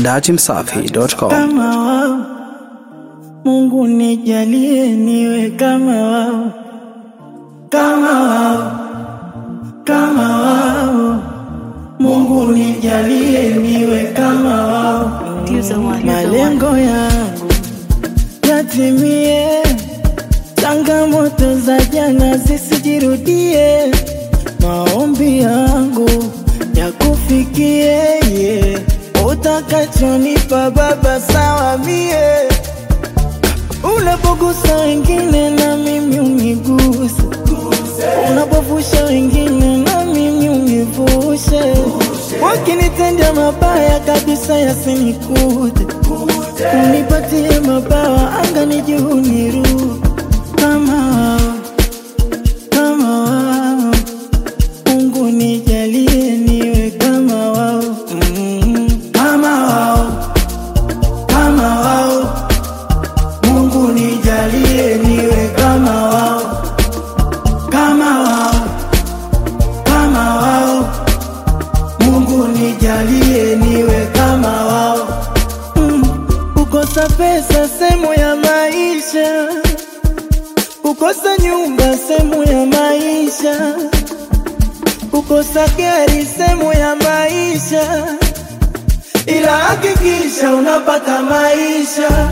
datimsafi.com. kama wao. Mungu nijalie niwe kama wao, kama wao, kama wao. Mungu nijalie niwe kama wao, malengo yangu yatimie, changamoto za jana zisijirudie, maombi yangu yakufikie, yeah. utakachonipa Baba sawa mie Unapogusa wengine na mimi uniguse, unapovusha wengine na mimi univushe. Wakinitendea mabaya kabisa yasinikute, unipatie mabawa angani juu niruke kama wao, kama wao. Mungu nijalie niwe kama wao, mm, kama wao, kama wao. Mungu nijalie niwe kama wao, kama wao, kama wao. Mungu nijalie niwe kama wao. Mm, kukosa pesa sehemu ya maisha, kukosa nyumba sehemu ya maisha, kukosa gari sehemu ya maisha, ila hakikisha unapata maisha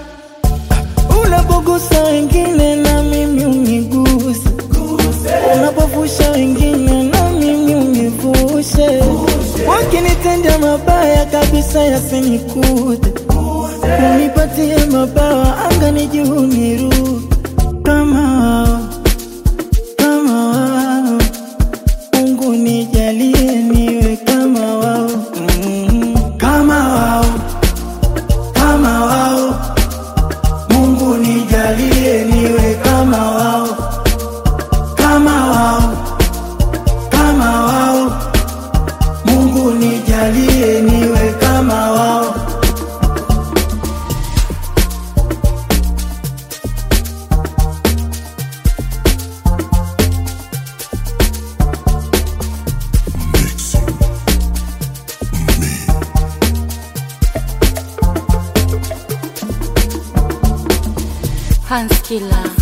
Unapogusa wengine na mimi uniguse, unapovusha wengine na mimi univushe. Wakinitendea mabaya kabisa yasinikute, unipatie mabawa angani juu niruke kama wao, kama wao. Mungu nijalie niwe kama wao, mm, kama wao, kama wao. Mungu nijalie niwe kama wao, kama wao, kama wao. Mungu nijalie niwe kama wao. Hans Killer.